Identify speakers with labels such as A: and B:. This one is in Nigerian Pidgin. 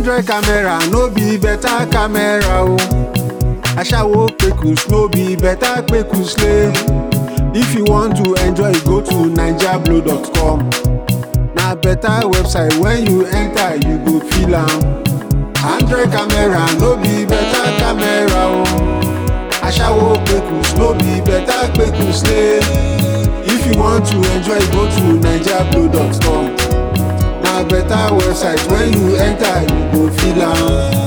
A: Android camera no be better camera o. Aṣawo Kpekus no be better Kpekus le. If you want to enjoy, go to naijablow.com. Na better website when you enter, you go feel am. Android camera no be better camera o. Aṣawo Kpekus no be better Kpekus le. If you want to enjoy, go to naijablow.com. Na better website when you enter, you go feel am.